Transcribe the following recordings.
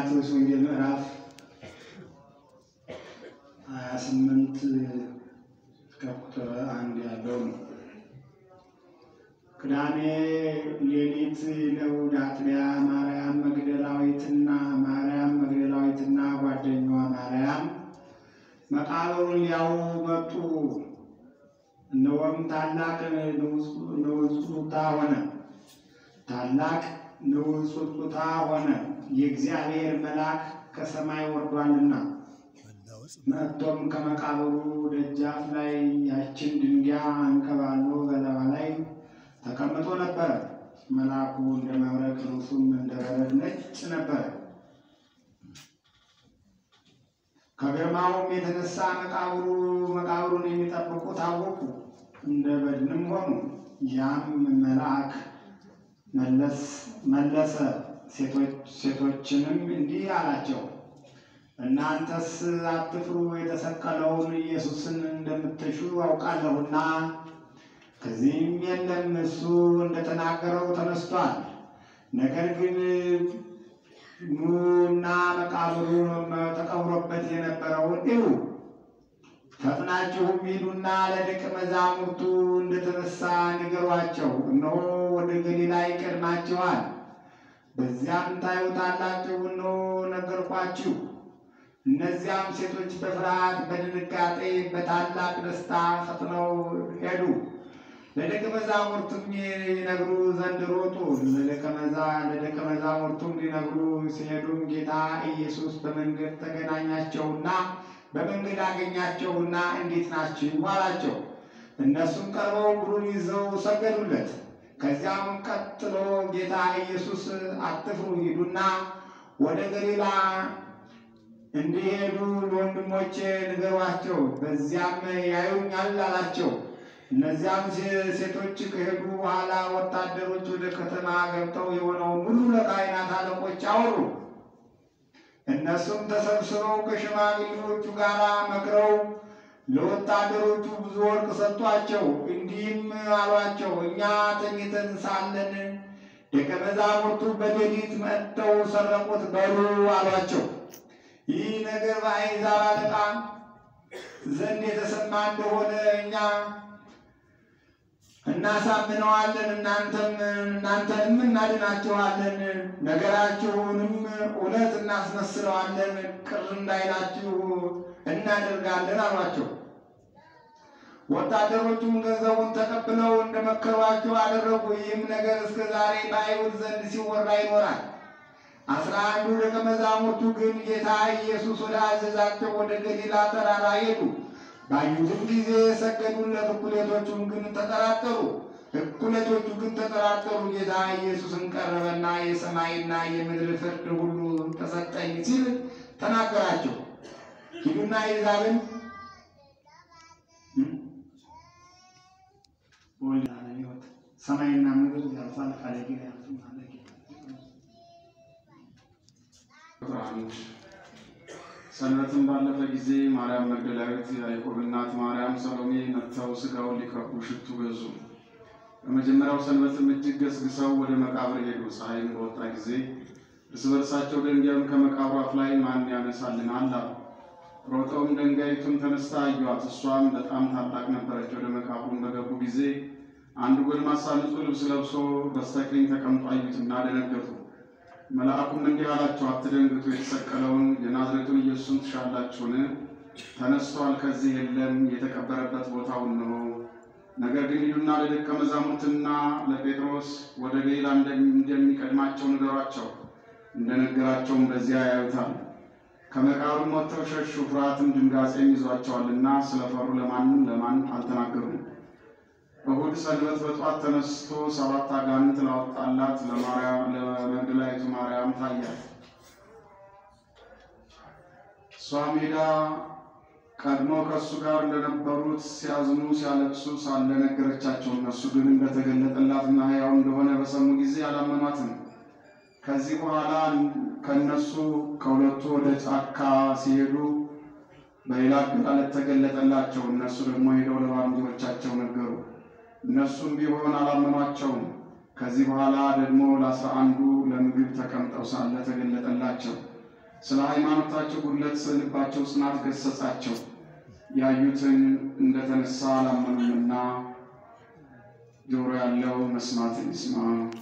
የማቴዎስ ወንጌል ምዕራፍ ሀያ ስምንት እስከ ቁጥር አንድ ያለው ነው። ቅዳሜ ሌሊት ለእሑድ አጥቢያ ማርያም መግደላዊትና ማርያም መግደላዊትና ጓደኛዋ ማርያም መቃብሩን ሊያዩ መጡ። እነሆም ታላቅ ንውጽውጽታ ሆነ ታላቅ ንውጽውጽታ ሆነ፣ የእግዚአብሔር መልአክ ከሰማይ ወርዷልና። መጥቶም ከመቃብሩ ደጃፍ ላይ ያችን ድንጋይ አንከባሎ በላዋ ላይ ተቀምጦ ነበረ። መልአኩ እንደ መብረቅ ልብሱም እንደ በረድ ነጭ ነበረ። ከግርማውም የተነሳ መቃብሩ መቃብሩን የሚጠብቁ ታወቁ፣ እንደ በድንም ሆኑ። ያም መልአክ መለሰ ሴቶችንም እንዲህ አላቸው፣ እናንተስ አትፍሩ፣ የተሰቀለውን ኢየሱስን እንደምትሹ አውቃለሁና ከዚህም የለም፣ እሱ እንደተናገረው ተነስቷል። ነገር ግን ኑና መቃብሩ ተቀብሮበት የነበረውን እዩ። ፈጥናችሁም ሂዱና ለደቀ መዛሙርቱ እንደተነሳ ንገሯቸው፣ እነሆ ወደ ገሊላ ይቀድማችኋል፣ በዚያም ታዩታላችሁ። እነሆ ነገርኳችሁ። እነዚያም ሴቶች በፍርሃት በድንጋጤ በታላቅ ደስታ ፈጥነው ሄዱ። ለደቀ መዛሙርቱም ሊነግሩ ዘንድ ሮጡ። ለደቀ መዛሙርቱም ሊነግሩ ሲሄዱም ጌታ ኢየሱስ በመንገድ ተገናኛቸውና በመንገድ አገኛቸውና እንዴት ናችሁ አላቸው። እነሱም ቀርበው እግሩን ይዘው ሰገዱለት። ከዚያም ቀጥሎ ጌታ ኢየሱስ አትፍሩ፣ ሂዱና ወደ ገሊላ እንዲሄዱ ለወንድሞቼ ንገሯቸው፣ በዚያም ያዩኛል አላቸው። እነዚያም ሴቶች ከሄዱ በኋላ ወታደሮች ወደ ከተማ ገብተው የሆነውን ሁሉ ለካህናት አለቆች አወሩ። እነሱም ተሰብስበው ከሽማግሌዎቹ ጋር መክረው ለወታደሮቹ ብዙ ወርቅ ሰጥቷቸው፣ እንዲህም አሏቸው፣ እኛ ተኝተን ሳለን ደቀ መዛሙርቱ በሌሊት መጥተው ሰረቁት በሉ አሏቸው። ይህ ነገር በአሕዛብ አለቃ ዘንድ የተሰማ እንደሆነ እኛ እናሳምነዋለን እናንተም እናንተንም እናድናችኋለን፣ ነገራችሁንም እውነት እናስመስለዋለን፣ ቅር እንዳይላችሁ እናደርጋለን አሏቸው። ወታደሮቹም ገንዘቡን ተቀብለው እንደመከሯቸው አደረጉ። ይህም ነገር እስከ ዛሬ በአይሁድ ዘንድ ሲወራ ይኖራል። አስራ አንዱ ደቀ መዛሙርቱ ግን ጌታ ኢየሱስ ወደ አዘዛቸው ወደ ገሊላ ተራራ ሄዱ። ባዩትም ጊዜ ሰገዱለት። እኩሌቶቹም ግን ተጠራጠሩ። እኩሌቶቹ ግን ተጠራጠሩ። ጌታ ኢየሱስን ቀረበና የሰማይና የምድር ፍርድ ሁሉ ተሰጠኝ ሲል ተናገራቸው። ሂዱና አሕዛብን ወልድ ዓለም ሕይወት ሰማይና ምድር ያልፋል፣ ቃሌ ግን አያልፍም አለ ጌታ። አንድ ሰንበትን ባለፈ ጊዜ ማርያም መግደላዊት፣ ያዕቆብ እናት ማርያም፣ ሰሎሜ መጥተው ሥጋውን ሊቀቡ ሽቱ ገዙ። በመጀመሪያው ሰንበትም እጅግ ገስግሰው ወደ መቃብር ሄዱ። ፀሐይም በወጣ ጊዜ እርስ በርሳቸው ድንጋዩን ከመቃብሩ አፍ ላይ ማን ያነሳልናል አሉ። ሮጠውም ድንጋይቱን ተነስታ አዩአት፣ እሷም በጣም ታላቅ ነበረች። ወደ መቃብሩም በገቡ ጊዜ አንድ ጎልማሳ ንጹሕ ልብስ ለብሶ በስተቀኝ ተቀምጦ አዩትና ደነገጡ። መልአኩም እንዲህ አላቸው፣ አትደንግጡ። የተሰቀለውን የናዝሬቱን ኢየሱስን ትሻላችሁን? ተነስቷል፣ ከዚህ የለም። የተቀበረበት ቦታው እነሆ። ነገር ግን ሂዱና ለደቀ መዛሙርትና ለጴጥሮስ ወደ ገሊላ እንደሚቀድማቸው ንገሯቸው። እንደነገራቸውም በዚያ ያዩታል። ከመቃብሩም ወጥተው ሸሹ። ፍርሃትም ድንጋጼም ይዟቸዋልና ስለፈሩ ለማንም ለማን አልተናገሩም። እሁድ ሰንበት በጠዋት ተነስቶ ሰባት አጋንንት ላወጣላት ለመግደላዊቱ ማርያም ታያት። እሷም ሄዳ ቀድሞ ከእሱ ጋር እንደነበሩት ሲያዝኑ ሲያለቅሱ ሳለ ነገረቻቸው። እነሱ ግን እንደተገለጠላትና ሕያው እንደሆነ በሰሙ ጊዜ አላመኗትም። ከዚህ በኋላ ከእነሱ ከሁለቱ ወደ ጫካ ሲሄዱ በሌላ አገላለጥ ተገለጠላቸው። እነሱ ደግሞ ሄደው ለባልንጀሮቻቸው ነገሩ። እነሱም ቢሆን አላመኗቸውም። ከዚህ በኋላ ደግሞ ለአስራ አንዱ ለምግብ ተቀምጠው ሳለ ተገለጠላቸው። ስለ ሃይማኖታቸው ጉድለት ስለ ልባቸው ጽናት ገሰጻቸው። ያዩትን እንደተነሳ አላመኑምና ጆሮ ያለው መስማትን ይስማ።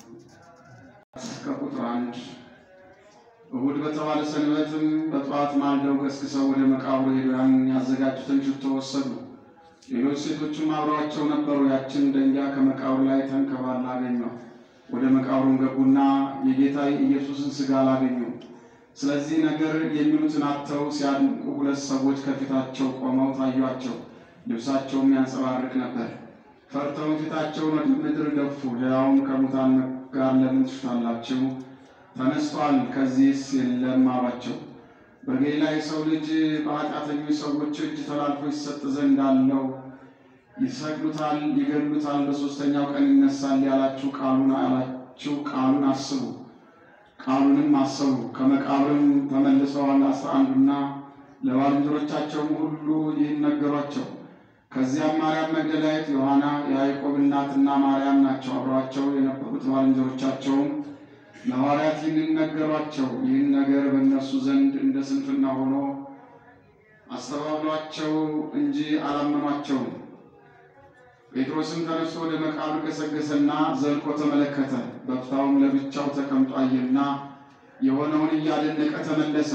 ከቁጥር አንድ እሑድ በተባለ ሰንበትም በጠዋት ማልደው ገስግሰው ወደ መቃብሩ ሄደው ያን ያዘጋጁትን ሽቶ ወሰዱ። ሌሎች ሴቶችም አብረዋቸው ነበሩ። ያችን ደንጊያ ከመቃብሩ ላይ ተንከባላ አገኟት። ወደ መቃብሩም ገቡና የጌታ ኢየሱስን ሥጋ አላገኙም። ስለዚህ ነገር የሚሉትን አጥተው ሲያድንቁ ሁለት ሰዎች ከፊታቸው ቆመው ታዩአቸው። ልብሳቸውም ያንጸባርቅ ነበር። ፈርተውም ፊታቸውን ወደ ምድር ደፉ። ሕያውን ከሙታን ጋር ለምን ትሹታላችሁ? ተነስቷል፣ ከዚህስ የለም አሏቸው። በገሊላ የሰው ልጅ በኃጢአተኞች ሰዎች እጅ ተላልፎ ይሰጥ ዘንድ አለው። ይሰቅሉታል፣ ይገሉታል፣ በሦስተኛው ቀን ይነሳል ያላችሁ ቃሉን ያላችሁ ቃሉን አስቡ ቃሉንም አሰቡ። ከመቃብርም ተመልሰዋል አስራ አንዱና ለባልንጀሮቻቸውም ሁሉ ይህን ነገሯቸው። ከዚያም ማርያም መግደላዊት፣ ዮሐና፣ የያዕቆብ እናትና ማርያም ናቸው። አብረዋቸው የነበሩት ባልንጀሮቻቸውም ለሐዋርያት ይህንን ነገሯቸው። ይህን ነገር በእነርሱ ዘንድ እንደ ስንፍና ሆኖ አስተባብሏቸው እንጂ አላመኗቸውም። ጴጥሮስም ተነስቶ ወደ መቃብር ገሰገሰና ዘልቆ ተመለከተ። በፍታውም ለብቻው ተቀምጦ አየና የሆነውን እያደነቀ ተመለሰ።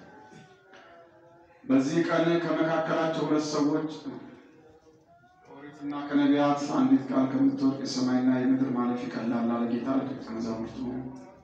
በዚህ ቀን ከመካከላቸው ሁለት ሰዎች ከኦሪትና ከነቢያት አንዲት ቃል ከምትወድቅ የሰማይና የምድር ማለፍ ይቀላል አለ ጌታ ለደቀ መዛሙርቱ።